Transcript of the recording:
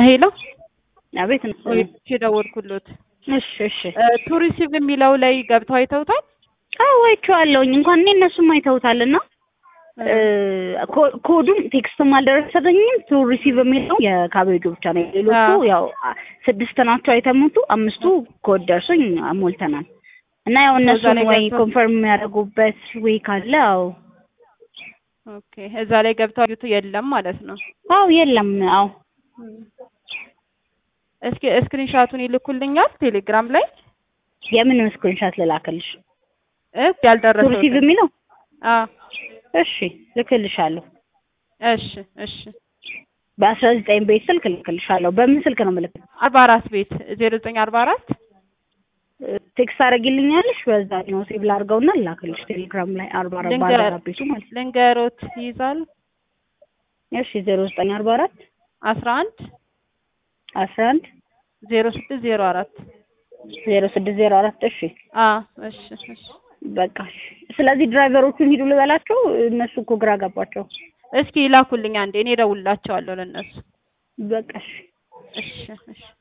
ሄሎ አቤት ነው። ወይቼ ደወልኩሎት። እሺ እሺ። ቱሪሲቭ የሚለው ላይ ገብተው አይተውታል? አዎ አይቼዋለሁኝ። እንኳን እኔ እነሱም አይተውታልና ኮዱም ቴክስትም አልደረሰኝም። ቱ ሪሲቭ የሚለው የካቤጁ ብቻ ነው። ሌሎቹ አዎ። ያው ስድስት ናቸው አይተሙቱ፣ አምስቱ ኮድ ደርሶኝ ሞልተናል። እና ያው እነሱን ላይ ወይ ገብተው- ኮንፈርም የሚያደርጉበት ወይ ካለ አዎ ኦኬ እዛ ላይ ገብተው አዩት የለም ማለት ነው። አዎ የለም አዎ እስኪ ስክሪንሻቱን ይልኩልኛል ቴሌግራም ላይ የምን ስክሪንሻት ልላክልሽ? እ ቱ ያልደረሰው ሪሲቭ የሚለው አ እሺ ልክልሻለሁ። እሺ እሺ በአስራ ዘጠኝ ቤት ስልክ ልክልሻለሁ። በምን ስልክ ነው ምልክ? አርባ አራት ቤት ዜሮ ዘጠኝ አርባ አራት ቴክስት አደርጊልኛለሽ? በዛ ነው ሴቭ ላድርገውና ልላክልሽ ቴሌግራም ላይ አርባ አራት ልንገር- ባለ አራት ቤቱ ማለት ነው። ልንገሮት ይይዛል እሺ ዜሮ ዘጠኝ አርባ አራት አስራ አንድ አስራ አንድ ዜሮ ስድስት ዜሮ አራት ዜሮ ስድስት ዜሮ አራት እሺ አ እሺ እሺ በቃ እሺ። ስለዚህ ድራይቨሮቹን ሂዱ ልበላቸው። እነሱ እኮ ግራ ገባቸው። እስኪ ይላኩልኝ አንዴ እኔ እደውልላቸዋለሁ ለእነሱ በቃ እሺ። እሺ እሺ